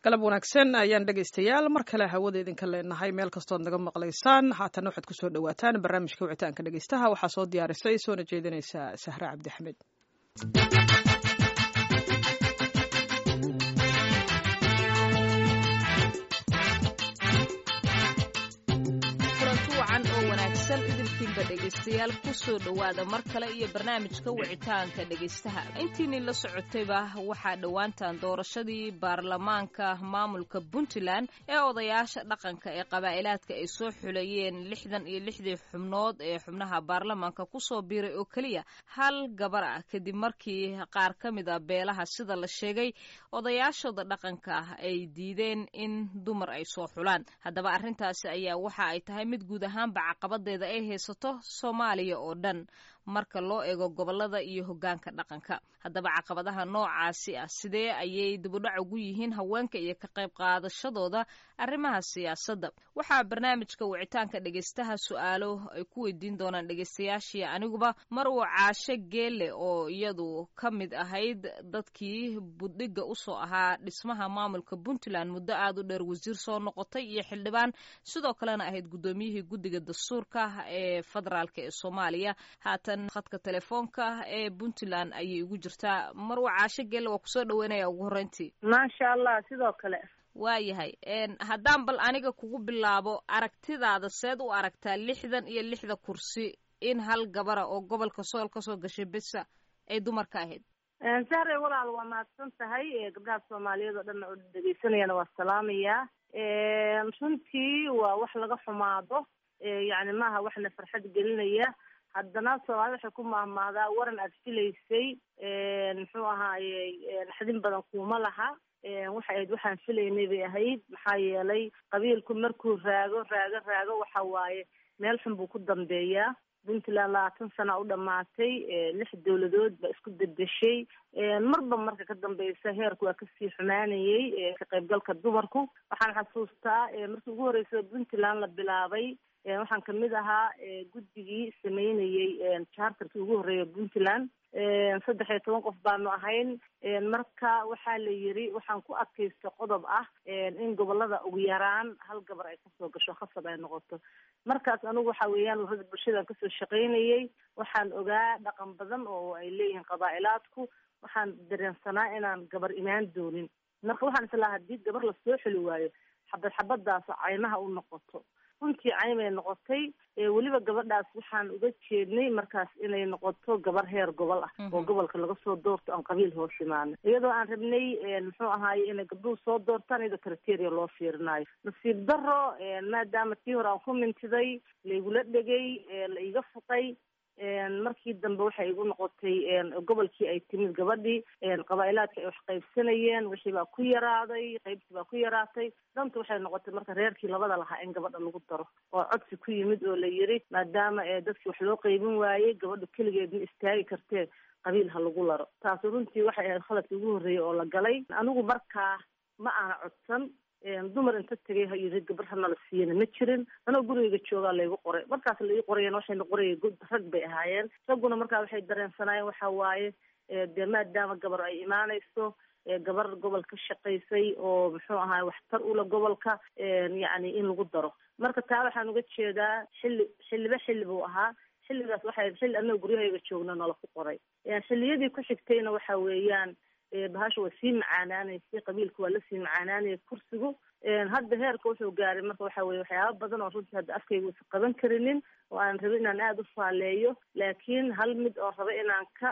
galab wanaagsan ayaan dhegaystayaal mar kale hawada idinka leenahay meel kastood naga maqlaysaan haatana waxaad kusoo dhawaataan barnaamijka wicitaanka dhegaystaha waxaa soo diyaarisay soona jeedinaysa sahre cabdixamed idinkiinba dhegaystayaal kusoo dhowaada mar kale iyo barnaamijka wicitaanka dhegaystaha intiinii la socotayba waxaa dhowaantan doorashadii baarlamaanka maamulka puntland ee odayaasha dhaqanka ee qabaa'ilaadka ay soo xuleeyeen lixdan iyo lixdii xubnood ee xubnaha baarlamaanka kusoo biiray oo keliya hal gabar ah kadib markii qaar ka mid a beelaha sida la sheegay odayaashooda dhaqanka ah ay diideen in dumar ay soo xulaan haddaba arrintaasi ayaa waxa ay tahay mid guud ahaanba caqabadeeda ay haysato soomaaliya oo dhan marka loo eego gobolada iyo hoggaanka dhaqanka haddaba caqabadaha noocaasi ah sidee ayay dibudhac ugu yihiin haweenka iyo ka qayb qaadashadooda arrimaha siyaasadda waxaa barnaamijka wicitaanka dhegaystaha su-aalo ay ku weydiin doonaan dhegaystayaashii aniguba mar uu caasho geelle oo iyadu ka mid ahayd dadkii buddhigga usoo ahaa dhismaha maamulka puntland muddo aad u dheer wasiir soo noqotay iyo xildhibaan sidoo kalena ahayd guddoomiyihii guddiga dastuurka ee federaalk ee soomaaliya haatan khadka telefoonka ee puntland ayay ugu jirtaa marwa caasho geelle waa kusoo dhaweynaya ugu horreyntii maasha allah sidoo kale waayahay haddaan bal aniga kugu bilaabo aragtidaada seed u aragtaa lixdan iyo lixda kursi in hal gabara oo gobolka sool kasoo gashay besa ay dumarka ahayd sahre walaal waa mahadsan tahay gabdhaha soomaaliyeed oo dhan oo dhegeysanayana waa salaamayaa runtii waa wax laga xumaado yani maaha waxna farxad gelinaya haddana soomaalida waxay ku mahmaadaa waran aad filaysay muxuu ahaaye naxdin badan kuuma laha waxay ahayd waxaan filaynay bay ahayd maxaa yeelay qabiilku markuu raago raago raago waxa waaye meel xun buu ku dambeeyaa puntland labaatan sana u dhamaatay lix dawladood baa isku bedeshay marba marka ka dambeysa heerku waa kasii xumaanayay ka qaybgalka dumarku waxaan xasuustaa markii ugu horreysay puntland la bilaabay waxaan kamid ahaa guddigii sameynayay charterkii ugu horreeya puntland saddex iyo toban qof baanu ahayn marka waxaa la yiri waxaan ku adkaysta qodob ah in gobolada ugu yaraan hal gabar ay kasoo gasho khasab ay noqoto markaas anigu waxa weeyaan urada bulshadaan kasoo shaqaynayay waxaan ogaa dhaqan badan oo ay leeyihiin qabaa'ilaadku waxaan dareensanaa inaan gabar imaan doonin marka waxaan islahaa haddii gabar lasoo xeli waayo xabad xabadaas caymaha u noqoto runtii caymay noqotay weliba gabadhaas waxaan uga jeednay markaas inay noqoto gabar heer gobol ah oo gobolka laga soo doorto aan qabiil hoos imaano iyadoo aan rabnay muxuu ahaaye inay gabdhuhu soo doortaan iyadoo criteria loo fiirinayo nasiib daro maadaama tii hore aan ku mintiday laigula dhegay la iga fuqay markii dambe waxay igu noqotay gobolkii ay timid gabadhii qabaa'ilaadka ay wax qaybsanayeen wixii baa ku yaraaday qaybtii baa ku yaraatay danta waxay noqotay marka reerkii labada lahaa in gabadha lagu daro oo codsi ku yimid oo la yiri maadaama dadkii wax loo qaybin waayey gabadhu keligeed ma istaagi kartee qabiil ha lagu laro taasi runtii waxay ahayd khaladkii ugu horreeyay oo la galay anigu markaa ma aana codsan dumar inta tegay ha yiri gabar hanala siiyana ma jirin anoo gurigeyga joogaa laygu qoray markaas la ii qorayeen waxayna qorayay rag bay ahaayeen ragguna markaa waxay dareensanaayeen waxa waaye dee maadaama gabar ay imaanayso gabar gobol ka shaqaysay oo muxuu ahaay waxtar ula gobolka yacni in lagu daro marka taa waxaan uga jeedaa xilli xilliba xilli buu ahaa xilligaas waxay xilli annaga guryahayga joogna nala ku qoray xilliyadii ku xigtayna waxa weeyaan bahasha waa sii macaanaanaysay qabiilka waa lasii macaanaanayay kursigu hadda heerka wuxuu gaaray marka waxa weye waxyaaba badan oo runtii hadda afkayga uusan qaban karinin oo aan rabin inaan aada u faaleeyo laakiin hal mid oo raba inaan ka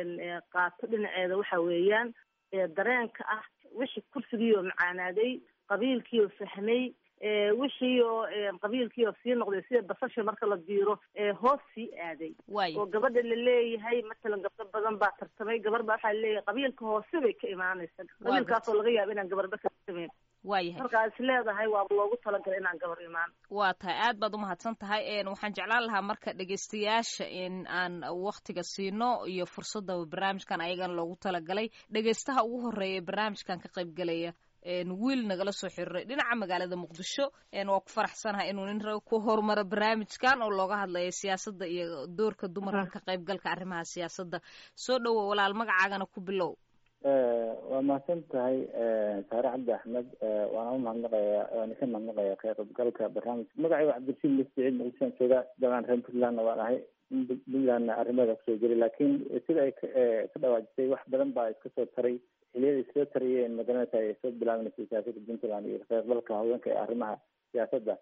qaato dhinaceeda waxa weeyaan dareenka ah wixii kursigii oo macaanaaday qabiilkii oo fahmay wixii oo qabiilkii oo sii noqday sida basasha marka la diiro hoos sii aaday oo gabadha la leeyahay matalan gabdho badan baa tartamay gabar baa waxaa laleeyahay qabiilka hoose bay ka imaanaysa qabiilkaasoo laga yaaba inaan gabarba ka tartamayn waayahay markaa is leedahay waaba loogu talagalay inaan gabar imaan waa tahay aad baad umahadsan tahay waxaan jeclaan lahaa marka dhegaystayaasha in aan waktiga siino iyo fursadda barnaamijkan ayagana loogu talagalay dhegaystaha ugu horeeya barnaamijkan ka qaybgalaya wiil nagala soo xiriiray dhinaca magaalada muqdisho waa ku faraxsanahay inuu nin rag ku horumaro barnaamijkan oo looga hadlayo siyaasadda iyo doorka dumarka ka qaybgalka arrimaha siyaasadda soo dhowo walaal magacaagana ku bilow waa mahadsan tahay saare cabdi axmed waana u mahadnaqaya waana ka mahadnaqaya ka qaybgalka barnaamijka magacayga cabdirashiid lisiciid muqdishoan jooga dabcan reer puntlandna waan ahay puntlandna arrimeeda kusoo jeli laakiin sida ay ka dhawaajisay wax badan baa iska soo taray xiliyada iskasoo tarayeen magaranaysa ay soo bilaabanaysa siyaasada puntland iyo ka qaybgalka haweenka ee arrimaha siyaasadda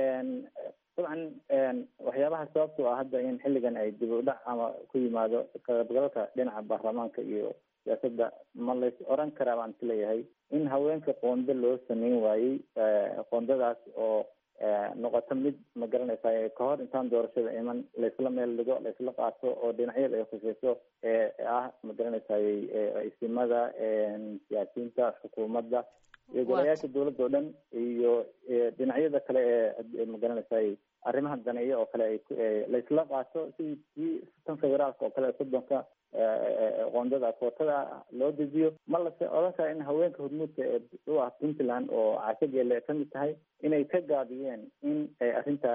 dabcan waxyaabaha sababto ah hadda in xilligan ay dib u dhac ama ku yimaado ka qaybgalka dhinaca baarlamaanka iyo siyaasadda ma lays oran karaa baan isleeyahay in haweenka qoondo loo sameyn waayey qoondadaas oo noqoto mid ma garanaysa kahor intaan doorashada iman laysla meel dhigo laysla qaato oo dhinacyada ay khuseyso ah ma garanaysaay isimada siyaasiyiinta xukuumadda iyo golayaasha dawladda oo dhan iyo dhinacyada kale ee ma garanaysaay arrimaha daneeya oo kale ay laysla qaato sidii kii tan federaalka oo kale soddonka qoondada kootada loo dejiyo ma lase odan kara in haweenka hormuudka ee u ah puntland oo cashageele kamid tahay inay ka gaabiyeen in ay arrinta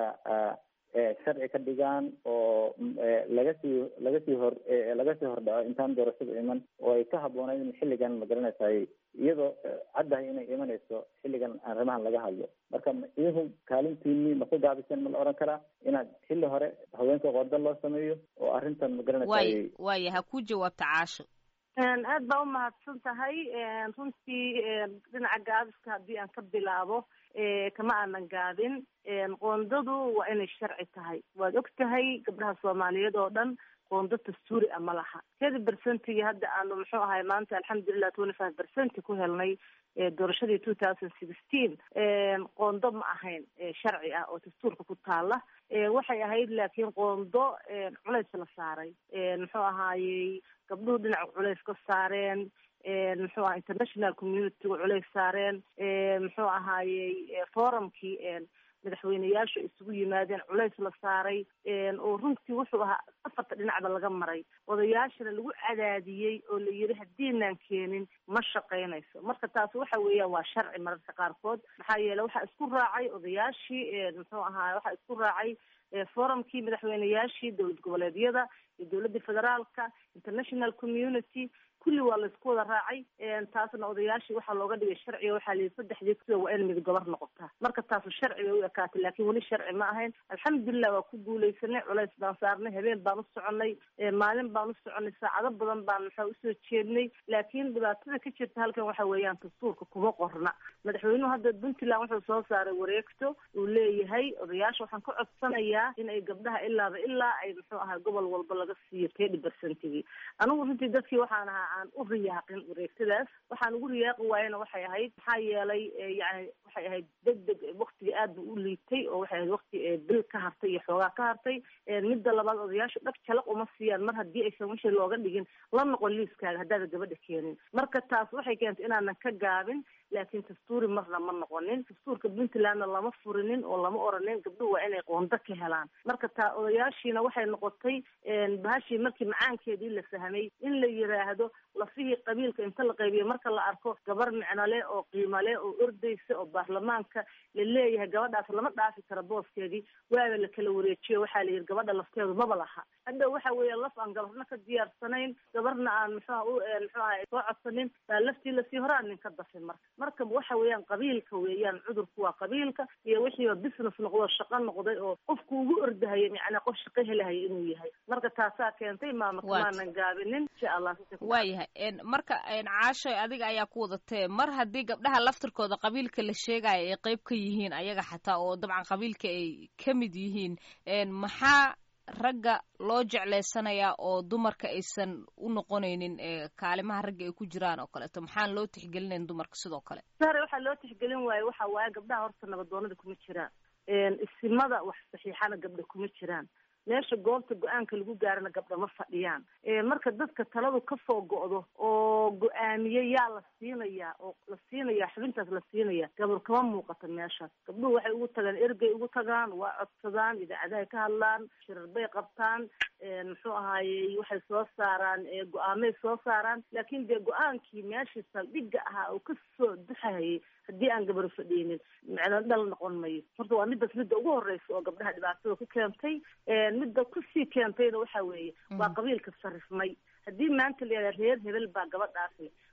sharci ka dhigaan oo laga sii laga sii hor laga sii hordhaco intaan doorashada iman oo ay ka habboonayd in xilligan ma garanaysaay iyadoo caddahay inay imanayso xilligan arrimahan laga hadlo marka idinku kaalintiini ma ka gaabiseen ma la oran karaa inaad xilli hore haweenka qoodo loo sameeyo oo arrintan ma garanaysaay waaya ha ku jawaabta caasho aad baa umahadsan tahay runtii dhinaca gaabiska haddii aan ka bilaabo kama aanan gaabin qoondadu waa inay sharci tahay waad og tahay gabdhaha soomaaliyeed oo dhan qoondo dastuuri a ma laha kedi percentigii hadda aanu muxuu ahay maanta alxamdulilah twenty five percent ku helnay doorashadii two thousand sixteen qoondo ma ahayn sharci ah oo dastuurka ku taala waxay ahayd laakiin qoondo culays la saaray muxuu ahaayey gabdhuhu dhinaca culays ka saareen muxuu aha international communityga culays saareen muxuu ahaayey forumkii madaxweyneyaashu isugu yimaadeen culays la saaray oo runtii wuxuu ahaa afarta dhinacba laga maray odayaashana lagu cadaadiyey oo la yidhi haddiinaan keenin ma shaqaynayso marka taasi waxa weeyaan waa sharci mararka qaarkood maxaa yeele waxaa isku raacay odayaashii muxuu ahaa waxaa isku raacay forumkii madaxweyneyaashii dowlad goboleedyada iyo dowladda federaalka international community kulli waa laysku wada raacay taasna odayaashii waxaa looga dhigay sharciga waxaa layihi saddexdii sida waa in mid gobar noqotaa marka taasu sharci bay u ekaatay laakiin weli sharci ma ahayn alxamdulilah waa ku guuleysanay culays baan saarnay habeen baan u soconay maalin baan u soconay saacado badan baan maxaa usoo jeednay laakiin dhibaatada ka jirta halkan waxa weeyaan dastuurka kuma qorna madaxweynuhu hadda puntland wuxuu soo saaray wareegto uu leeyahay odayaasha waxaan ka codsanayaa in ay gabdhaha ilaaba ilaa ay muxuu ahaa gobol walba laga siiyo thirty percentigii anigu runtii dadkii waxaan ahaa aan u riyaaqin wareegtadaas waxaan ugu riyaaqi waayena waxay ahayd maxaa yeelay yani waxay ahayd deg deg waktiga aad bu u liitay oo waxay ahayd wakti bil ka hartay iyo xoogaa ka hartay midda labaad odayaashu dhag jalaq uma siiyaan mar haddii aysan wixii looga dhigin la noqon liiskaaga haddaada gabadha keenin marka taas waxay keentay inaanan ka gaabin laakiin dastuuri marna ma noqonin dastuurka puntlandna lama furinin oo lama oranin gabdhuhu waa inay qoondo ka helaan marka taa odayaashiina waxay noqotay bahashii markii macaankeedii la fahmay in la yiraahdo lafihii qabiilka inta la qaybiyo marka la arko gabar micnole oo qiimale oo ordaysa oo baarlamaanka la leeyahay gabadhaas lama dhaafi karo booskeedii waaba la kala wareejiyo waxaa la yidhi gabadha lafteedu maba laha hadda waxa weeye laf aan gabarna ka diyaarsanayn gabarna aan muxuha u muxuu aha soo codsanin baa laftii lasii horaan nin ka dafin marka marka waxa weeyaan qabiilka weeyaan cudurku waa qabiilka iyo wixiiba business noqdo shaqo noqday oo qofku ugu ordahaya yani qof shaqo helahaya inuu yahay marka taasaa keentay maama kamaanan gaabinin insha allah waayahay marka caashoy adiga ayaa ku wadatee mar haddii gabdhaha laftirkooda qabiilka la sheegaya ay qeyb ka yihiin ayaga xataa oo dabcan qabiilka ay ka mid yihiin maxaa ragga loo jeclaysanayaa oo dumarka aysan u noqonaynin kaalimaha ragga ay ku jiraan oo kaleeto maxaan loo tixgelinayn dumarka sidoo kale sare waxaa loo tixgelin waaye waxa waaye gabdhaha horta nabadoonada kuma jiraan isimada wax saxiixana gabdha kuma jiraan meesha goobta go-aanka lagu gaarana gabdha ma fadhiyaan marka dadka taladu kasoo go'do oo go-aamiye yaa la siinayaa oo la siinayaa xubintaas la siinaya gabar kama muuqata meeshaas gabdhuhu waxay ugu tagaan ergey ugu tagaan waa codsadaan idaacadahay ka hadlaan shirar bay qabtaan muxuu ahaayey waxay soo saaraan go-aamay soo saaraan laakiin dee go-aankii meeshii saldhigga ahaa oo kasoo duxahayay haddii aan gabar fadhiinin micno dhal noqon mayo horta waa midaas midda ugu horeysa oo gabdhaha dhibaatada ku keentay midda kusii keentayna waxa weeye waa qabiilka sarifmay haddii maanta la yihahda reer hebel baa gabadhaasi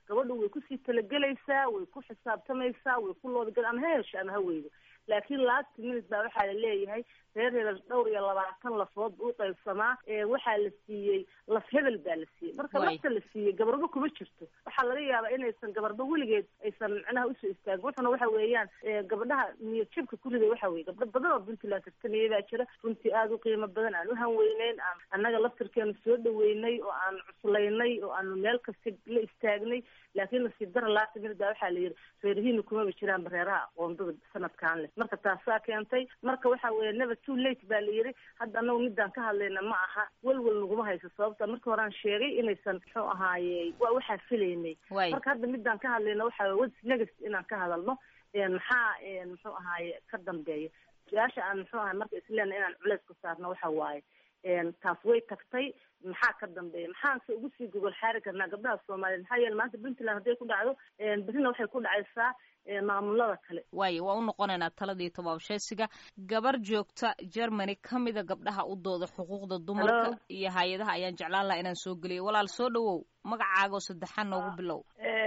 gabadhu way kusii talagelaysaa way ku xisaabtamaysaa way ku loodgal ama ha hesho ama ha weydo laakiin last minute baa waxaa la leeyahay reer hebel dhowr iyo labaatan lafood u qaybsamaa waxaa la siiyey laf hebel baa la siiyey marka lafta la siiyey gabarba kuma jirto waxaa laga yaabaa inaysan gabarba weligeed aysan macnaha usoo istaagin wuxuna waxa weeyaan gabadhaha niyad jabka ku riday waxa weye gabdho badan oo puntland tartamaya baa jira runtii aada u qiimo badan aan u hanweyneyn aan annaga laftirkeenu soo dhaweynay oo aan cuslaynay oo aanu meel kasta la istaagnay laakiin nasiib dara laata minute baa waxaa la yidhi reerihiina kumaba jiraanba reeraha aqoondada sanadkan leh marka taasaa keentay marka waxa weeye never too late baa la yidhi hadda anagu midaan ka hadlayna ma aha welwel naguma hayso sababta marka horean sheegay inaysan muxuu ahaaye waa waxaa filaynay marka hadda midaan ka hadlayna waxa weye what's next inaan ka hadalno maxaa muxuu ahaaye ka dambeeya su-aasha aan muxuu ahay marka isleena inaan culeys ku saarno waxa waaye taas way tagtay maxaa ka dambeeya maxaanse ugu sii gogol xaari karnaa gabdhaha soomaaliyeed maxaa yeele maanta puntland hadday ku dhacdo berrina waxay ku dhacaysaa maamulada kale waayo waa u noqonaynaa taladii tobaabsheesiga gabar joogta germany ka mida gabdhaha u dooda xuquuqda dumarka iyo hay-adaha ayaan jeclaan laha inaan soo geliyo walaal soo dhawow magacaagoo saddexaan noogu bilow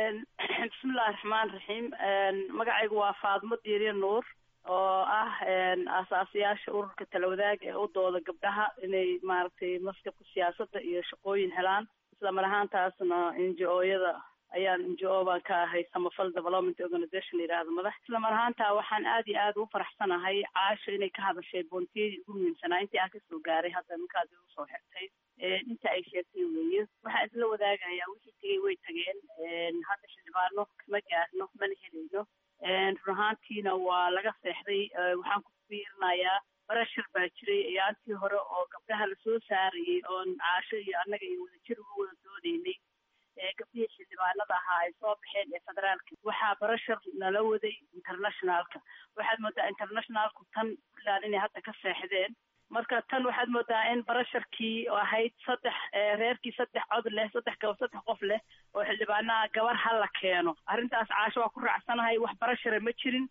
bismillahi raxmaan raxiim magacaygu waa faadmo diiriya nuur oo ah aasaasayaasha ururka talawadaag ee u dooda gabdhaha inay maaragtay maskabka siyaasadda iyo shaqooyin helaan isla mar ahaantaasna n g o yada ayaan n g o baan ka ahay samafal development organization yidhaahdo madax isla mar ahaantaa waxaan aad iyo aad ugu faraxsanahay caasha inay ka hadashay boontiyadii ugu muhiimsanaa intii aan kasoo gaaray hadda ninkaas usoo xirtay inta ay sheegtay weeye waxaan isla wadaagayaa wixii tegay way tageen hadda xildhibaano kama gaarno mana helayno run ahaantiina waa laga seexday waxaan ku fiirinayaa barashar baa jiray ayaantii hore oo gabdhaha lasoo saarayay oon caasho iyo annaga iyo wadajir uga wada doodaynay gabdhihii xildhibaanada ahaa ay soo baxeen ee federaalka waxaa barashar nala waday internationalka waxaad moodaa internationalku tan puntland inay hadda ka seexdeen marka tan waxaad moodaa in barasharkii ahayd saddex reerkii saddex cod leh saddex gaba saddex qof leh oo xildhibaanaha gabar ha la keeno arrintaas caasho waa ku raacsanahay wax barashara ma jirin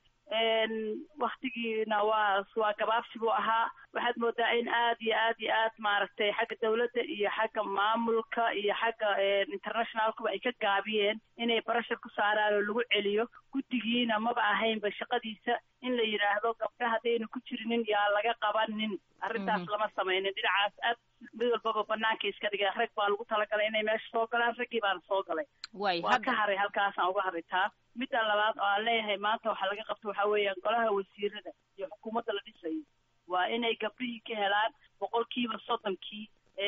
waktigiina waa waa gabaabsi buu ahaa waxaad moodaa in aad iyo aad iyo aad maaragtay xagga dawladda iyo xagga maamulka iyo xagga internationalkuba ay ka gaabiyeen inay barashar ku saaraan oo lagu celiyo guddigiina maba ahaynba shaqadiisa in la yidhaahdo gabdha haddayna ku jirinin yaa laga qabanin arrintaas lama samaynin dhinacaas aad mid walbaba banaanka iska dhigeen rag baa lagu talagalay inay meesha soo galaan raggii baana soo galay waa ka haray halkaasaan uga haray taa midda labaad oo aan leeyahay maanta waxaa laga qabto waxaa weeyaan golaha wasiirada iyo xukuumadda la dhisayo waa inay gabdhihii ka helaan boqolkiiba soddonkii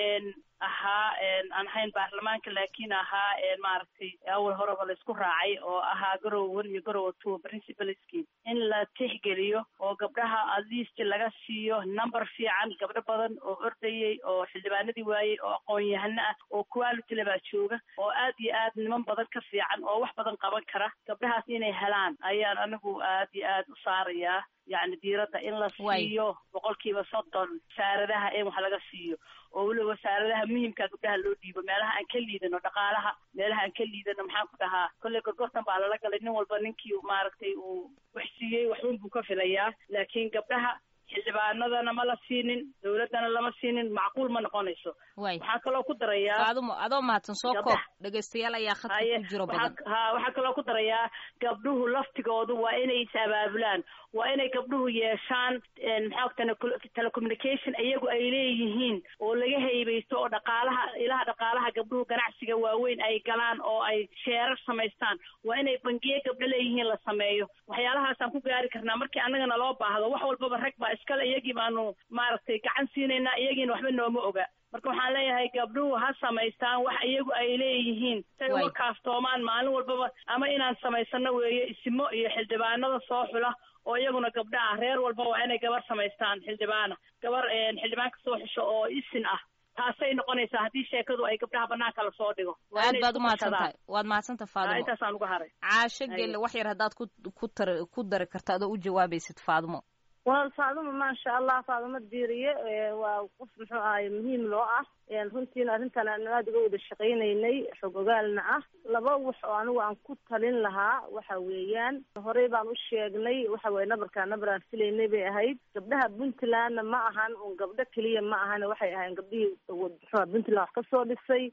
ahaa aan ahayn baarlamaanka laakiin ahaa maaragtay awal horeba la isku raacay oo ahaa garowa one iyo garowa two principalski in la tixgeliyo oo gabdhaha at least laga siiyo number fiican gabdho badan oo ordayay oo xildhibaanadii waayey oo aqoon-yahano ah oo quality le baa jooga oo aad iyo aad niman badan ka fiican oo wax badan qaban kara gabdhahaas inay helaan ayaan anigu aad iyo aad u saarayaa yacni diiradda in la siiyo boqolkiiba soddon wasaaradaha in wax laga siiyo oo weliba wasaaradaha muhimka gabdhaha loo dhiibo meelaha aan ka liidano dhaqaalaha meelaha aan ka liidano maxaan ku dhahaa kolley gorgortan baa lala galay nin walba ninkii maaragtay uu wax siiyey waxun buu ka filayaa laakiin gabdhaha xildhibaanadana ma la siinin dawladdana lama siinin macquul ma noqonayso waxaa kaloo ku darayaa faadumo adoo mahadsan soo koob dhegaystayaal ayaa khadka ku jiro badan ha waxaa kaloo ku darayaa gabdhuhu laftigoodu waa inay is abaabulaan waa inay gabdhuhu yeeshaan maxaa telecommunication iyagu ay leeyihiin oo laga haybaysto oo dhaqaalaha ilaha dhaqaalaha gabdhuhu ganacsiga waaweyn ay galaan oo ay sheerar samaystaan waa inay bangiye gabdho leeyihiin la sameeyo waxyaalahaasaan ku gaari karnaa markii annagana loo baahdo wax walbaba rag baa iskale iyagii baanu maaragtay gacan siinaynaa iyagiina waxba nooma oga marka waxaan leeyahay gabdhuhu ha samaystaan wax iyagu ay leeyihiin say uga kaaftoomaan maalin walbaba ama inaan samaysano weeye isimo iyo xildhibaanada soo xula oo iyaguna gabdha ah reer walba waa inay gabar samaystaan xildhibaana gabar xildhibaan ka soo xusho oo isin ah taasay noqonaysaa haddii sheekadu ay gabdhaha banaanka lasoo dhigo aad baad umahadsan tahay waad mahadsantaha faadimo intaasaan uga haray caasho gelle wax yar haddaad ku ku tar ku dari karto adoo u jawaabaysid faadimo walaal faadumo maasha allah faadumo diiriye waa qof muxuu ahaye muhiim loo ah runtiina arrintan aan aada uga wada shaqaynaynay xog ogaalna ah laba wax oo anigu aan ku talin lahaa waxa weeyaan horey baan u sheegnay waxa weye nabarkaa nabar aan filaynay bay ahayd gabdhaha puntlandna ma ahan un gabdho keliya ma ahan waxay ahayn gabdhihii muxua puntland wax kasoo dhisay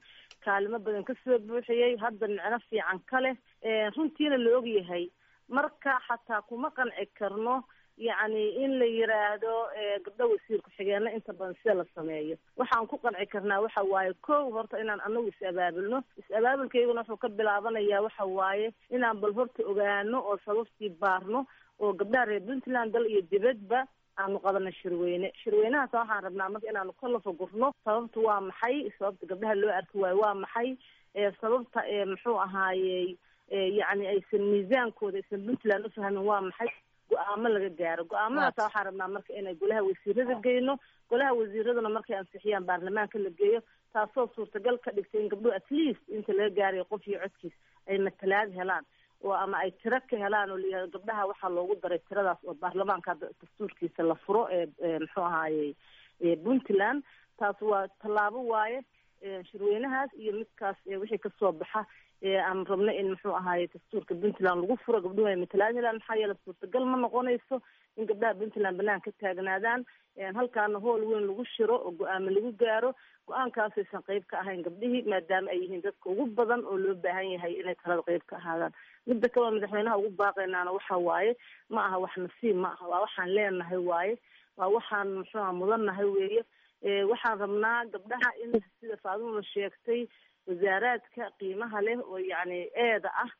kaalimo badan kasoo buuxiyey hadda micno fiican ka leh runtiina la ogyahay marka xataa kuma qanci karno yacni in la yiraahdo gabdho wasiir ku-xigeenna inta badan sida la sameeyo waxaan ku qanci karnaa waxa waaye kow horta inaan anagu is-abaabulno is-abaabulkayguna wuxuu ka bilaabanayaa waxa waaye inaan bal horta ogaano oo sababtii baarno oo gabdhaha reer puntland dal iyo dibadba aanu qabano shirweyne shirweynahaas waxaan rabnaa marka inaanu ka lafagurno sababta waa maxay sababta gabdhaha loo arki waayo waa maxay sababta muxuu ahaayey yacni aysan miisaankooda aysan puntland ufahmin waa maxay go-aamo laga gaaro go-aamadaasa waxaan rabnaa marka inay golaha wasiirada geyno golaha wasiiraduna markay ansixiyaan baarlamaanka la geeyo taasoo suurtagal ka dhigtay in gabdhuhu at least inta laga gaarayo qof iyo codkiis ay matalaad helaan oo ama ay tiro ka helaan oo layihahdo gabdhaha waxaa loogu daray tiradaas oo baarlamaanka hadda dastuurkiisa la furo ee muxuu ahaayey puntland taas waa tallaabo waaye shirweynahaas iyo midkaas wixii kasoo baxa aan rabno in muxuu ahaaye dastuurka puntland lagu furo gabdhuhu ay matalaad helaan maxaa yeele suurtagal ma noqonayso in gabdhaha puntland banaan ka taagnaadaan halkaana hool weyn lagu shiro oo go-aamo lagu gaaro go-aankaasaysan qeyb ka ahayn gabdhihii maadaama ay yihiin dadka ugu badan oo loo baahan yahay inay talada qeyb ka ahaadaan midda kaleo madaxweynaha ugu baaqaynaana waxa waaye ma aha wax nasiib ma aha waa waxaan leenahay waaye waa waxaan muxuuha mudannahay weeye waxaan rabnaa gabdhaha in sida faadumada sheegtay wasaaraadka qiimaha leh oo yacni eeda ah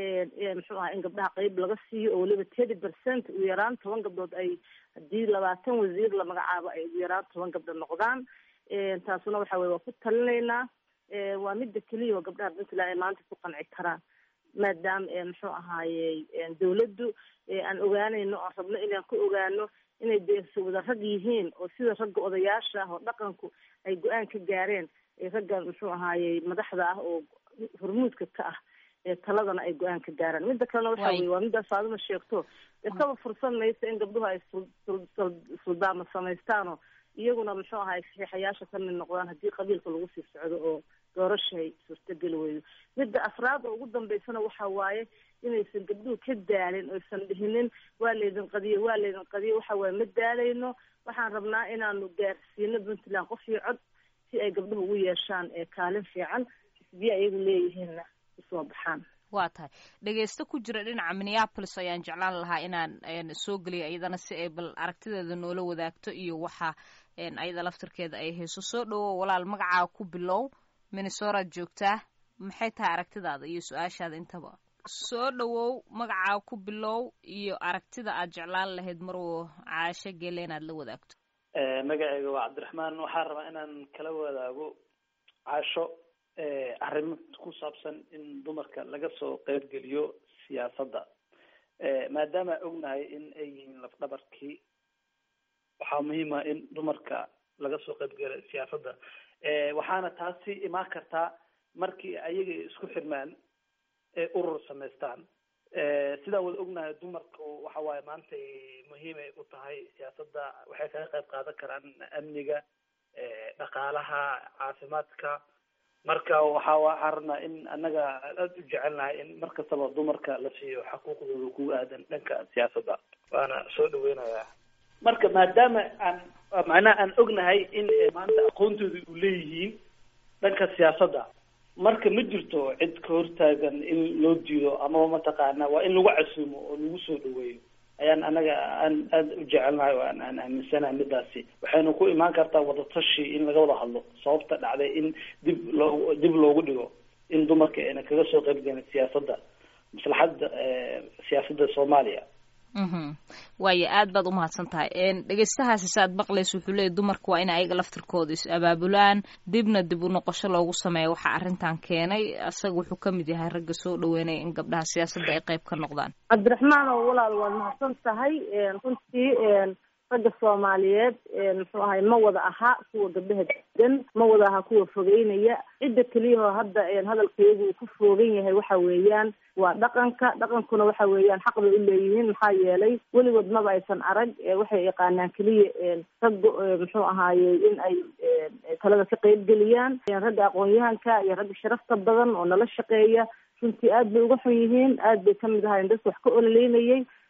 muxuu aha in gabdhaha qeyb laga siiyo oo weliba thirty percent ugu yaraan toban gabdhood ay haddii labaatan wasiir la magacaabo ay ugu yaraan toban gabdho noqdaan taasuna waxa weye waa ku talinaynaa waa midda keliya oo gabdhaha puntland ay maanta ku qanci karaan maadaama muxuu ahaayey dawladdu aan ogaanayno oon rabno inaan ka ogaano inay deeso wada rag yihiin oo sida ragga odayaasha ah oo dhaqanku ay go-aan ka gaareen ragga muxuu ahaayey madaxda ah oo hormuudka ka ah taladana ay go-aan ka gaaraan midda kalena waxa weye waa middaas faaduma sheegto dee kaba fursan maysa in gabdhuhu ay suldaama samaystaanoo iyaguna muxuu ahaay saxiixayaasha ka mid noqdaan haddii qabiilka lagu sii socdo oo doorashay suurtageli weydo midda afraad oo ugu dambeysana waxa waaye inaysan gabdhuhu ka daalin oysan dhihinin waa laydin qadiyo waa laydin qadiyo waxa waaye ma daalayno waxaan rabnaa inaanu gaarsiino puntland qof iyo cod si ay gabdhuhu ugu yeeshaan kaalin fiican xisbiya iyagu leeyihiinna usoo baxaan waa tahay dhegeysto ku jira dhinaca minneapolis ayaan jeclaan lahaa inaan soo geliyo iyadana si ay bal aragtideeda noola wadaagto iyo waxa ayada laftirkeeda ay hayso soo dhawow walaal magacaa ku bilow minnesoraad joogtaa maxay tahay aragtidaada iyo su-aashaada intaba soo dhawow magacaa ku bilow iyo aragtida aad jeclaan lahayd marwo caasho gele inaad la wadaagto magaceyga waa cabdiraxmaan waxaan rabaa inaan kala wadaago caasho arrimo ku saabsan in dumarka laga soo qeybgeliyo siyaasadda maadaama ognahay in ay yihiin lafdhabarkii waxaa muhiima in dumarka laga soo qeybgeliyo siyaasadda waxaana taasi imaan kartaa markii ayaga isku xirmaan ee urur samaystaan sidaan wada ognahay dumarku waxa waaye maanta muhiimay u tahay siyaasadda waxay kaga qayb qaadan karaan amniga dhaqaalaha caafimaadka marka waxa waxaan rabnaa in annaga aada u jecelnahay in mar kastaba dumarka la siiyo xaquuqdooda ku aadan dhanka siyaasadda waana soo dhaweynayaa marka maadaama aan macnaha aan ognahay in maanta aqoontooda u leeyihiin dhanka siyaasadda marka ma jirto cid ka hortaagan in loo diido amaba mataqaana waa in lagu casuumo oo lagu soo dhaweeyo ayaan anaga aan aada u jecelnahay oo aan aan aaminsanahay midaasi waxayna ku imaan kartaa wadatashi in laga wada hadlo sababta dhacday in dib loo dib loogu dhigo in dumarka ayna kaga soo qayb gelin siyaasadda maslaxadda siyaasadda soomaaliya waayo aad baad umahadsan tahay dhegeystahaasi saaad maqlaysa wuxuu leeyay dumarka waa in ayaga laftirkooda is abaabulaan dibna dib u noqosho loogu sameeya waxaa arrintan keenay isaga wuxuu kamid yahay ragga soo dhaweynaya in gabdhaha siyaasadda ay qayb ka noqdaan cabdiraxmaan oo walaal waad mahadsan tahay runtii ragga soomaaliyeed muxuu ahay ma wada aha kuwa gabdhaha degan ma wada aha kuwa fogeynaya cidda keliyahoo hadda hadalkaygu uu ku foogan yahay waxa weeyaan waa dhaqanka dhaqankuna waxa weeyaan xaq bay u leeyihiin maxaa yeelay weligood maba aysan arag waxay yaqaanaan keliya ragga muxuu ahaayey in ay talada ka qeyb geliyaan ragga aqoon-yahanka iyo ragga sharafta badan oo nala shaqeeya runtii aad bay uga xun yihiin aad bay kamid ahaayeen dadka wax ka ololeynayay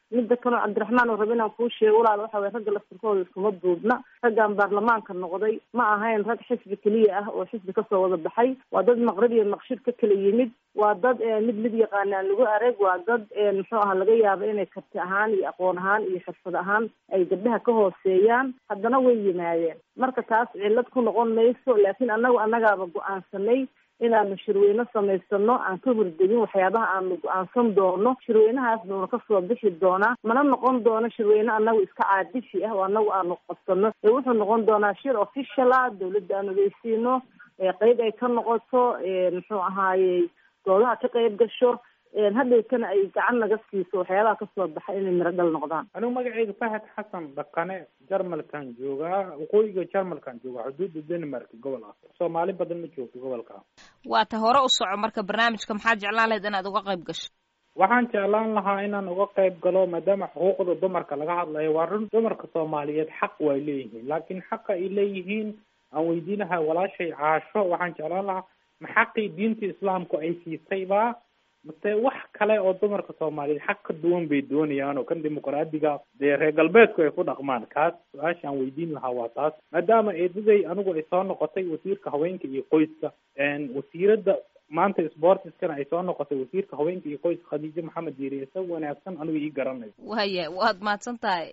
midda kaleo cabdiraxmaan oo raba inaan kuu sheego walaal waxa weye ragga laftirkooda iskuma duubna raggan baarlamaanka noqday ma ahayn rag xisbi keliya ah oo xisbi kasoo wada baxay waa dad maqrib iyo maqshid ka kala yimid waa dad mid mid yaqaana aan lagu arag waa dad muxuu aha laga yaabo inay karti ahaan iyo aqoon ahaan iyo xirfad ahaan ay gabdhaha ka hooseeyaan haddana way yimaadeen marka taas cillad ku noqon mayso laakiin annagu annagaaba go-aansanay inaanu shirweyne samaysano aan ka hordegin waxyaabaha aanu go-aansan doono shirweynahaas buuna kasoo bixi doonaa mana noqon doono shirweyne anagu iska caadishi ah oo anagu aanu qabsano ee wuxuu noqon doonaa shir official ah dawladda aan ogeysiino qeyb ay ka noqoto muxuu ahaayey doodaha ka qeyb gasho hadhowtana ay gacan naga siiso waxyaabaha kasoo baxa inay miro dhal noqdaan anigu magaceydu fahad xasan dhaqane jarmalkan joogaa waqooyiga jarmalkan joogaa xuduudda denmark gobol ah soomaali badan ma joogto gobolka waa ta hore u soco marka barnaamijka maxaad jeclaan lahayd inaad uga qayb gasho waxaan jeclaan lahaa inaan uga qayb galo maadaama xuquuqda dumarka laga hadlayo waa run dumarka soomaaliyeed xaq way leeyihiin laakiin xaqa ay leeyihiin aan weydiinahay walaashay caasho waxaan jeclaan lahaa ma xaqii diinta islaamku ay siisayba mase wax kale oo dumarka soomaaliyeed xaq ka duwan bay doonayaan oo kan dimuqraadiga dee reer galbeedku ay ku dhaqmaan kaas su-aasha aan weydiin lahaa waa taas maadaama eedaday anigu ay soo noqotay wasiirka haweenka iyo qoyska wasiiradda maanta sportiskana ay soo noqotay wasiirka haweenka iyo qoyska khadiijo maxamed diiri isa wanaagsan anigu ii garanayo waya waad mahadsan tahay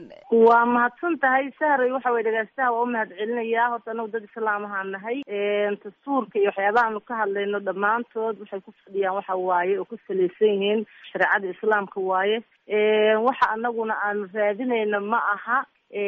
waa mahadsan tahay sahray waxa weye dhegeystaha waa umahad celinayaa horta anagu dad islaam ahaan nahay dastuurka iyo waxyaabaha aanu ka hadlayno dhammaantood waxay ku fadhiyaan waxa waaye oo ku salaysan yihiin shareecada islaamka waaye waxa anaguna aanu raadinayno ma aha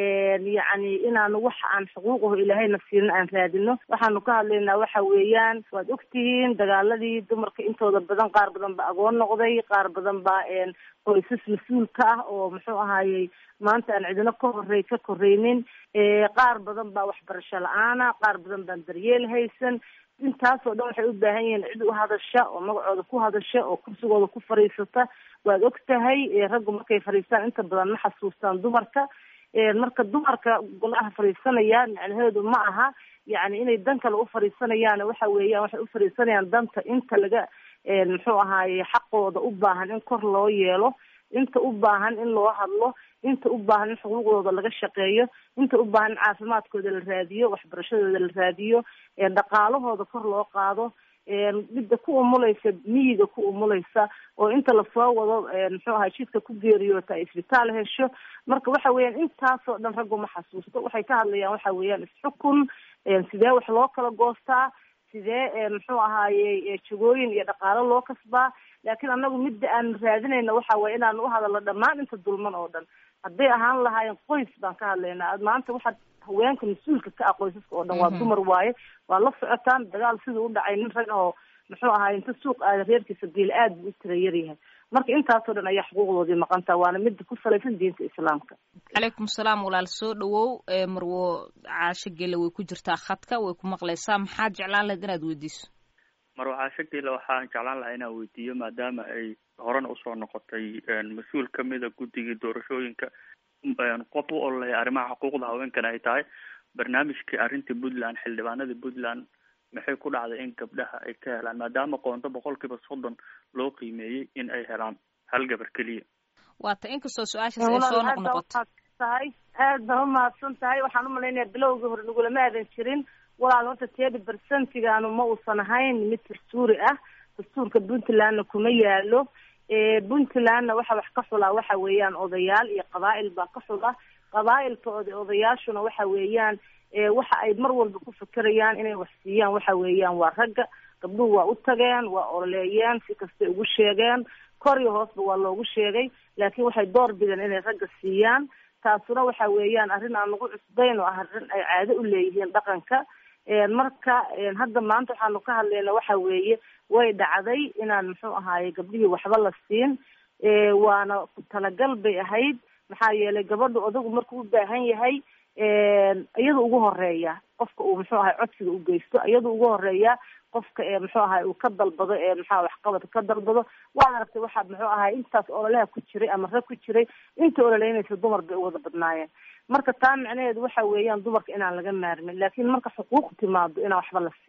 yacni inaanu wax aan xuquuqaho ilaahayna siinin aan raadino waxaanu ka hadlaynaa waxa weeyaan waad ogtihiin dagaaladii dumarka intooda badan qaar badan ba agoon noqday qaar badan baa qoysas mas-uulka ah oo muxuu ahaayey maanta aan cidino ka horey ka koreynin qaar badan baa waxbarasho la-aana qaar badan baan daryeel haysan intaasoo dhan waxay u baahan yihiin cid u hadasha oo magacooda ku hadasha oo kursigooda ku fadhiisata waad og tahay raggu markay fadhiistaan inta badan ma xasuustaan dumarka marka dumarka golaha fadhiisanaya macnaheedu ma aha yani inay dan kale u fadhiisanayaan waxa weeyaan waxay u fadhiisanayaan danta inta laga muxuu ahaaye xaqooda u baahan in kor loo yeelo inta u baahan in loo hadlo inta u baahan in xuquuqdooda laga shaqeeyo inta u baahan in caafimaadkooda la raadiyo waxbarashadooda la raadiyo dhaqaalahooda kor loo qaado midda ku umulaysa miyiga ku umulaysa oo inta lasoo wado muxuu ahay jidka ku geeriyoota ay isbitaal hesho marka waxa weeyaan intaasoo dhan raggu ma xasuusto waxay ka hadlayaan waxa weeyaan isxukun sidee wax loo kala goostaa sidee muxuu ahaaye jagooyin iyo dhaqaalo loo kasbaa laakiin anagu midda aan raadinayna waxa waye inaanu uhadalno dhammaan inta dulman oo dhan hadday ahaan lahaayeen qoys baan ka hadlaynaa maanta waxaad haweenka mas-uulka ka ah qoysaska oo dhan waa dumar waaye waa la socotaan dagaal siduu u dhacay nin rag oo muxuu ahaay inta suuq aada reerkiisa biil aad buu u tira yaryahay marka intaasoo dhan ayaa xuquuqdoodii maqantaa waana midda ku salaysan diinta islaamka calaykum salaam walaal soo dhawow marwo caasho gele way ku jirtaa khadka way ku maqlaysaa maxaad jeclaan lahayd inaad weydiiso marwo caasho gele waxaan jeclaan lahaa inaan weydiiyo maadaama ay horena usoo noqotay mas-uul kamida guddigii doorashooyinka qof u ololeya arrimaha xuquuqda haweenkana ay tahay barnaamijkii arrintii puntland xildhibaanadii puntland maxay ku dhacday in gabdhaha ay ka helaan maadaama qoonto boqolkiiba soddon loo qiimeeyey in ay helaan hal gabar keliya waata inkastoo su-aashaas ay soo noqnoqoto tahay aad baa umahadsan tahay waxaan umalaynaya bilowgii hore nagulama aadan jirin walaal horta tedi bersentigaanu ma uusan ahayn mid dastuuri ah dastuurka puntlandna kuma yaalo puntlandna waxa wax ka xulaa waxa weeyaan odayaal iyo qabaa'il baa ka xula qabaa'ilka od odayaashuna waxa weeyaan waxa ay mar walba ku fekerayaan inay wax siiyaan waxa weeyaan waa ragga gabdhuhu waa u tageen waa ololeeyeen si kastay ugu sheegeen kor iyo hoosba waa loogu sheegay laakiin waxay door bideen inay ragga siiyaan taasuna waxa weeyaan arrin aan lagu cusbayn oo ah arrin ay caado u leeyihiin dhaqanka marka hadda maanta waxaanu ka hadlayna waxa weeye way dhacday inaan muxuu ahaaye gabdhihii waxba la siin waana ku talagal bay ahayd maxaa yeelay gabadhu odagu markuu u baahan yahay iyada ugu horeeya qofka uu muxuu ahay codsiga u geysto iyada ugu horeeya qofka ee muxuu ahay uu ka dalbado ee maxaa waxqabadka ka dalbado waad aragtay waxaa muxuu ahay intaas ololaha ku jiray ama rag ku jiray inta ololeynaysa dumar bay u wada badnaayeen marka taa macnaheedu waxa weeyaan dumarka inaan laga maarmin laakiin marka xuquuq timaado inaan waxba la siin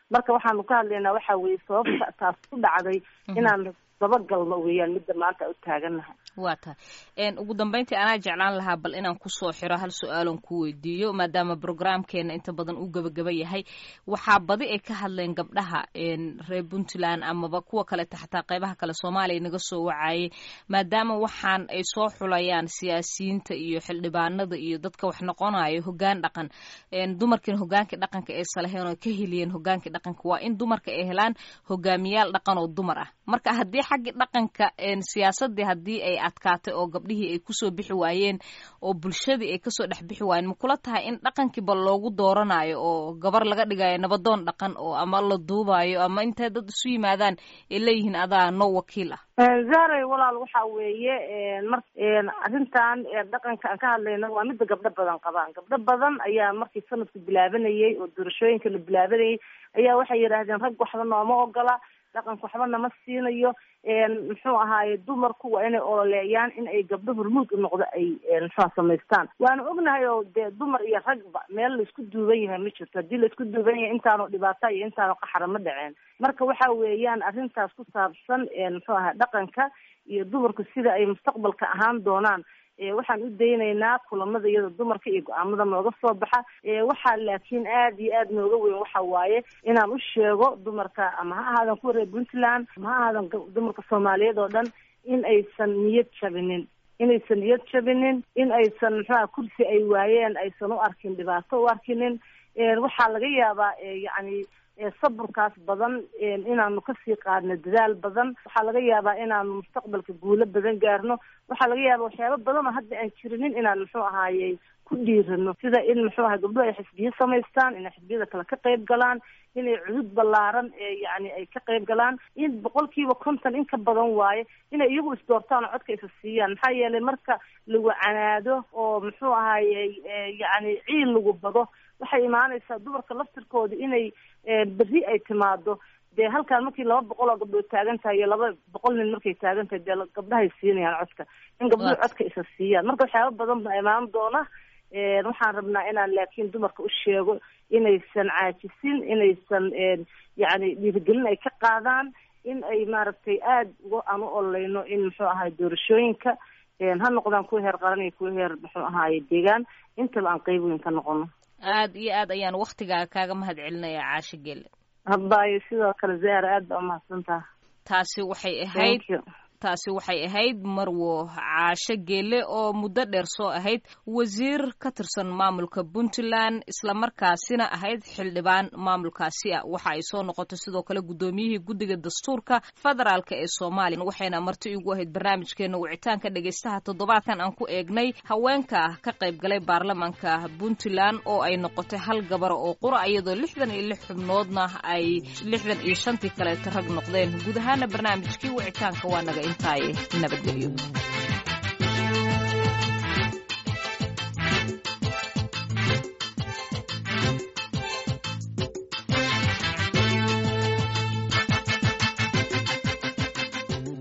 marka waxaanu ka hadlaynaa waxa weeye sababta taas ku dhacday inaan dabagalno weeyaan midda maanta u taagannahay waa tahay ugu dambeyntii anaa jeclaan lahaa bal inaan kusoo xiro hal su-aalon ku weydiiyo maadaama brograamkeena inta badan uu gebagaba yahay waxaa badi ay ka hadleen gabdhaha reer puntland amaba kuwa kaleta xataa qeybaha kale soomaaliya naga soo wacayay maadaama waxaan ay soo xulayaan siyaasiyiinta iyo xildhibaanada iyo dadka wax noqonayo hogaan dhaqan dumarkiina hogaankii dhaqanka ay salaheen oo ka heliyeen hogaankii dhaqanka waa in dumarka ay helaan hogaamiyaal dhaqan oo dumar ah marka haddii xaggii dhaqanka siyaasadii haddii ay adkaatay oo gabdhihii ay kusoo bixi waayeen oo bulshadii ay kasoo dhex bixi waayeen makula tahay in dhaqankiiba loogu dooranayo oo gabar laga dhigayo nabadoon dhaqan oo ama la duubayo ama intay dad isu yimaadaan ay leeyihiin adaa no wakiil ah zahray walaal waxa weeye mar arrintan dhaqanka aan ka hadlayno waa midda gabdho badan qabaan gabdho badan ayaa markii sanadku bilaabanayay oo doorashooyinka la bilaabanayay ayaa waxay yidhaahdeen rag waxba nooma ogola dhaqanka waxba nama siinayo muxuu ahaaye dumarku waa inay ololeeyaan in ay gabdho hormuud u noqdo ay muxua samaystaan waanu ognahay oo dee dumar iyo ragba meel laisku duuban yahay ma jirto haddii laisku duuban yahay intaanu dhibaata iyo intaanu qaxara ma dhaceen marka waxa weeyaan arrintaas ku saabsan muxuu ahaa dhaqanka iyo dumarku sida ay mustaqbalka ahaan doonaan waxaan u daynaynaa kulamada iyada dumarka iyo go-aamada nooga soo baxa waxaa laakiin aada iyo aada nooga weyn waxa waaye inaan u sheego dumarka ama ha ahaadan kuwa reer puntland ama ha ahaadan dumarka soomaaliyeed oo dhan in aysan niyad jabinin inaysan niyad jabinin in aysan muxuaha kursi ay waayeen aysan u arkin dhibaato u arkinin waxaa laga yaabaa yacni saburkaas badan inaanu kasii qaadno dadaal badan waxaa laga yaabaa inaanu mustaqbalka guulo badan gaarno waxaa laga yaabaa waxyaaba badan oo hadda aan jirinin inaan muxuu ahaayey ku dhiirano sida in muxuu ahay gabdho ay xisbiyo samaystaan inay xisbiyada kale ka qayb galaan inay cudud ballaaran yani ay ka qayb galaan in boqolkiiba konton in ka badan waaye inay iyagu isdoortaan oo codka isa siiyaan maxaa yeelay marka lagu canaado oo muxuu ahaayey yani ciil lagu bado waxay imaanaysaa dumarka laftirkooda inay berri ay timaado dee halkaan markii laba boqol oo gabdhood taagan tahay iyo laba boqol nin markay taagan tahay dee gabdhahay siinayaan codka in gabdhuhu codka isa siiyaan marka waxyaaba badan baa imaan doona waxaan rabnaa inaan laakiin dumarka u sheego inaysan caajisin inaysan yacni dhiirigelin ay ka qaadaan in ay maaragtay aada uga aan u ololeyno in muxuu ahaay doorashooyinka ha noqdaan kuwa heer qaran iyo kuwa heer muxuu ahaaye deegaan intaba aan qeyb weyn ka noqono aada iyo aad ayaan waktigaaga kaaga mahad celinaya caasho gele haddaayo sidoo kale zahra aad baa umahadsantaha taasi waxay ahayd taasi waxay ahayd marwo caasho geele oo muddo dheer soo ahayd wasiir ka tirsan maamulka puntland islamarkaasina ahayd xildhibaan maamulkaasi ah waxa ay soo noqotay sidoo kale guddoomiyihii guddiga dastuurka federaalk ee soomaaliya waxayna marti igu ahayd barnaamijkeena wicitaanka dhegaystaha toddobaadkan aan ku eegnay haweenka ka qayb galay baarlamaanka puntland oo ay noqotay hal gabar oo qura iyadoo lixdan iyo lix xubnoodna ay lixdan iyo shantii kaleeta rag noqdeen guud ahaana barnaamijkii wicitaanka waa naga intaaye nabadgelyo